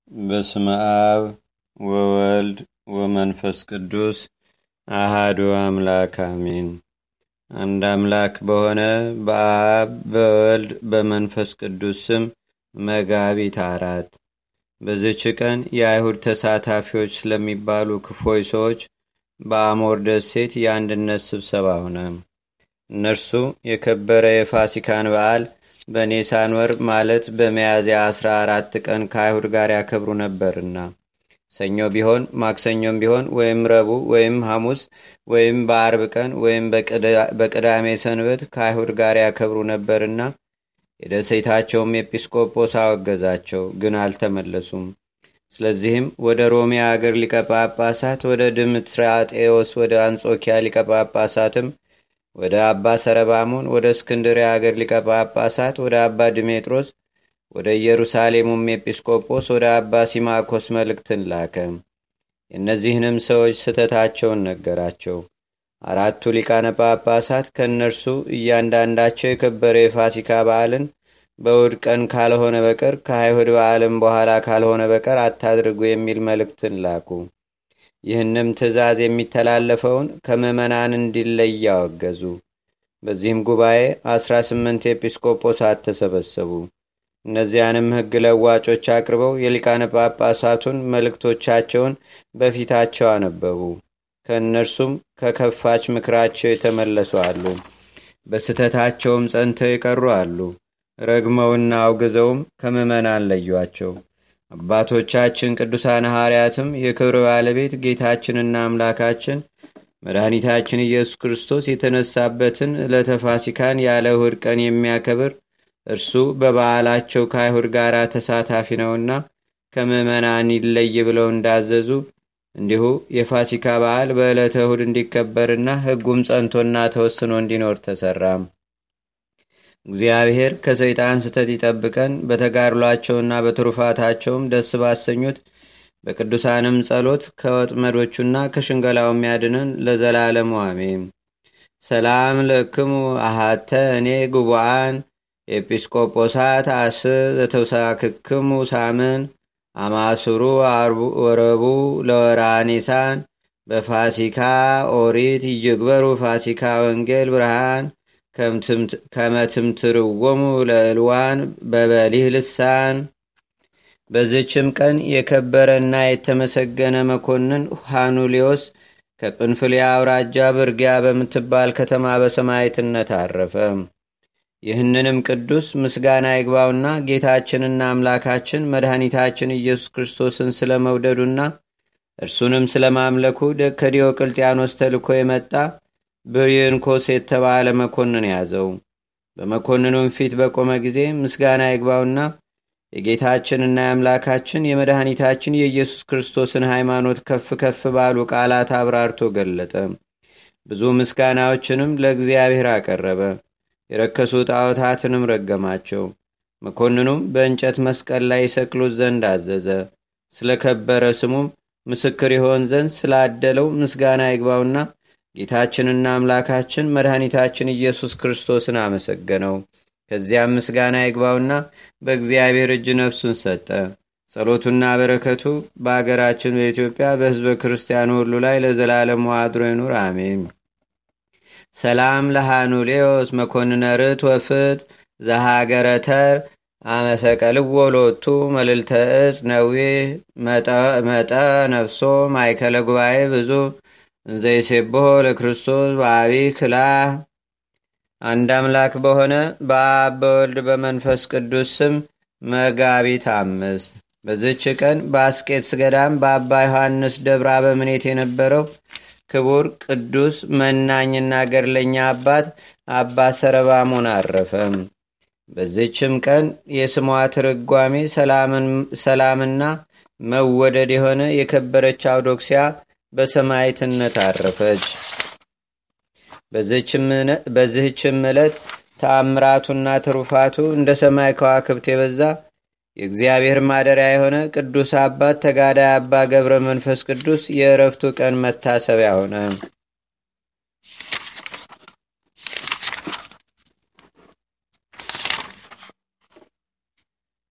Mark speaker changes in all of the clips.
Speaker 1: በስመ አብ ወወልድ ወመንፈስ ቅዱስ አሃዱ አምላክ አሜን። አንድ አምላክ በሆነ በአብ በወልድ በመንፈስ ቅዱስ ስም መጋቢት አራት በዝች ቀን የአይሁድ ተሳታፊዎች ስለሚባሉ ክፎይ ሰዎች በአሞር ደሴት የአንድነት ስብሰባ ሆነ። እነርሱ የከበረ የፋሲካን በዓል በኔሳን ወር ማለት በሚያዝያ አስራ አራት ቀን ከአይሁድ ጋር ያከብሩ ነበርና ሰኞ ቢሆን ማክሰኞም ቢሆን ወይም ረቡ ወይም ሐሙስ ወይም በአርብ ቀን ወይም በቅዳሜ ሰንበት ከአይሁድ ጋር ያከብሩ ነበርና የደሴታቸውም ኤጲስቆጶስ አወገዛቸው፣ ግን አልተመለሱም። ስለዚህም ወደ ሮሜ አገር ሊቀ ጳጳሳት ወደ ድምትራጤዎስ ወደ አንጾኪያ ሊቀ ጳጳሳትም ወደ አባ ሰረባሞን ወደ እስክንድርያ አገር ሊቀ ጳጳሳት ወደ አባ ድሜጥሮስ ወደ ኢየሩሳሌሙም ኤጲስቆጶስ ወደ አባ ሲማኮስ መልእክትን ላከ። የእነዚህንም ሰዎች ስተታቸውን ነገራቸው። አራቱ ሊቃነ ጳጳሳት ከእነርሱ እያንዳንዳቸው የከበረ የፋሲካ በዓልን በእሁድ ቀን ካልሆነ በቀር ከአይሁድ በዓልም በኋላ ካልሆነ በቀር አታድርጉ የሚል መልእክትን ላኩ። ይህንም ትእዛዝ የሚተላለፈውን ከምዕመናን እንዲለይ ያወገዙ። በዚህም ጉባኤ አስራ ስምንት ኤጲስቆጶሳት ተሰበሰቡ። እነዚያንም ሕግ ለዋጮች አቅርበው የሊቃነ ጳጳሳቱን መልእክቶቻቸውን በፊታቸው አነበቡ። ከእነርሱም ከከፋች ምክራቸው የተመለሱ አሉ፣ በስተታቸውም ጸንተው የቀሩ አሉ። ረግመውና አውግዘውም ከምዕመናን ለዩአቸው። አባቶቻችን ቅዱሳን ሐዋርያትም የክብር ባለቤት ጌታችንና አምላካችን መድኃኒታችን ኢየሱስ ክርስቶስ የተነሳበትን ዕለተ ፋሲካን ያለ እሁድ ቀን የሚያከብር እርሱ በበዓላቸው ከአይሁድ ጋር ተሳታፊ ነውና ከምዕመናን ይለይ ብለው እንዳዘዙ እንዲሁ የፋሲካ በዓል በዕለተ እሁድ እንዲከበርና ሕጉም ጸንቶና ተወስኖ እንዲኖር ተሰራም። እግዚአብሔር ከሰይጣን ስተት ይጠብቀን፣ በተጋድሏቸውና በትሩፋታቸውም ደስ ባሰኙት በቅዱሳንም ጸሎት ከወጥመዶቹና ከሽንገላው የሚያድነን ለዘላለሙ አሜን። ሰላም ለክሙ አሃተ እኔ ጉቡአን ኤጲስቆጶሳት አስ ዘተውሳክክሙ ሳምን አማስሩ ወረቡ ለወራኒሳን በፋሲካ ኦሪት ይጅግበሩ ፋሲካ ወንጌል ብርሃን ከመትምትርወሙ ለእልዋን በበሊህ ልሳን። በዝችም ቀን የከበረና የተመሰገነ መኮንን ሃኑሊዮስ ከጵንፍልያ አውራጃ ብርጊያ በምትባል ከተማ በሰማይትነት አረፈ። ይህንንም ቅዱስ ምስጋና ይግባውና ጌታችንና አምላካችን መድኃኒታችን ኢየሱስ ክርስቶስን ስለ መውደዱና እርሱንም ስለ ማምለኩ ከዲዮቅልጥያኖስ ተልኮ የመጣ ብርየንኮስ የተባለ መኮንን ያዘው። በመኮንኑም ፊት በቆመ ጊዜ ምስጋና ይግባውና የጌታችንና የአምላካችን የመድኃኒታችን የኢየሱስ ክርስቶስን ሃይማኖት ከፍ ከፍ ባሉ ቃላት አብራርቶ ገለጠ። ብዙ ምስጋናዎችንም ለእግዚአብሔር አቀረበ። የረከሱ ጣዖታትንም ረገማቸው። መኮንኑም በእንጨት መስቀል ላይ ይሰቅሉት ዘንድ አዘዘ። ስለ ከበረ ስሙም ምስክር ይሆን ዘንድ ስላደለው ምስጋና ይግባውና ጌታችንና አምላካችን መድኃኒታችን ኢየሱስ ክርስቶስን አመሰገነው። ከዚያም ምስጋና ይግባውና በእግዚአብሔር እጅ ነፍሱን ሰጠ። ጸሎቱና በረከቱ በአገራችን በኢትዮጵያ በሕዝበ ክርስቲያኑ ሁሉ ላይ ለዘላለሙ አድሮ ይኑር፣ አሜን። ሰላም ለሃኑሌዎስ መኮንነ ርት ወፍት ዘሃገረተር አመሰቀልዎ ሎቱ መልልተ እጽ ነዌ መጠ ነፍሶ ማይከለ ጉባኤ ብዙ እንዘይሴብሖ ለክርስቶስ በአቢ ክላ አንድ አምላክ በሆነ በአብ በወልድ በመንፈስ ቅዱስ ስም መጋቢት አምስት በዝች ቀን በአስቄትስ ገዳም በአባ ዮሐንስ ደብረ አበምኔት የነበረው ክቡር ቅዱስ መናኝና ገድለኛ አባት አባ ሰረባሞን አረፈ። በዚችም ቀን የስሟ ትርጓሜ ሰላምና መወደድ የሆነ የከበረች አውዶክሲያ በሰማይትነት አረፈች። በዚህችም ዕለት ተአምራቱና ትሩፋቱ እንደ ሰማይ ከዋክብት የበዛ የእግዚአብሔር ማደሪያ የሆነ ቅዱስ አባት ተጋዳይ አባ ገብረ መንፈስ ቅዱስ የእረፍቱ ቀን መታሰቢያ ሆነ።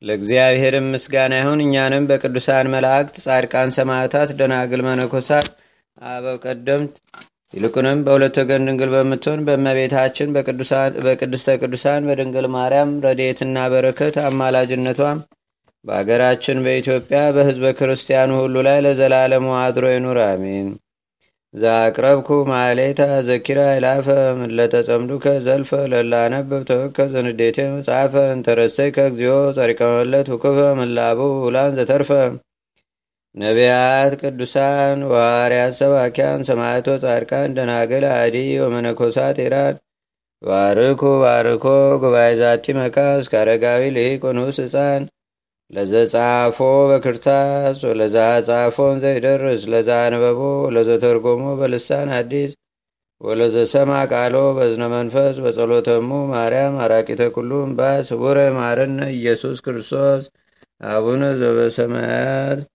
Speaker 1: ለእግዚአብሔርም ምስጋና ይሁን። እኛንም በቅዱሳን መላእክት፣ ጻድቃን፣ ሰማዕታት፣ ደናግል፣ መነኮሳት፣ አበው ቀደምት ይልቁንም በሁለት ወገን ድንግል በምትሆን በእመቤታችን በቅድስተ ቅዱሳን በድንግል ማርያም ረድኤትና በረከት አማላጅነቷም በአገራችን በኢትዮጵያ በሕዝበ ክርስቲያኑ ሁሉ ላይ ለዘላለሙ አድሮ ይኑር፣ አሜን። ዛቅረብኩ ማሌታ ዘኪራ ይላፈ ምለተጸምዱከ ዘልፈ ለላነብብ ተወከ ዘንዴቴ መጽሐፈ እንተረሰይ ከእግዚኦ ጸሪቀመለት ውክፈ ምላቡ ውላን ዘተርፈ ነቢያት፣ ቅዱሳን፣ ዋርያት፣ ሰባኪያን፣ ሰማዕቶ፣ ጻድቃን፣ ደናግል፣ አዲ ወመነኮሳት ኢራን ባርኩ ባርኮ ጉባኤ ዛቲ መካስ እስከ አረጋዊ ልሂቅ ንዑስ ህፃን ለዘጻፎ በክርታስ ወለዛ ጻፎን ዘይደርስ ለዛ አንበቦ ለዘተርጎሞ በልሳን አዲስ ወለዘሰማ ቃሎ በዝነ መንፈስ በጸሎተሙ ማርያም አራቂተ ኩሉም ባስ ውረ ማረነ ኢየሱስ ክርስቶስ አቡነ ዘበሰማያት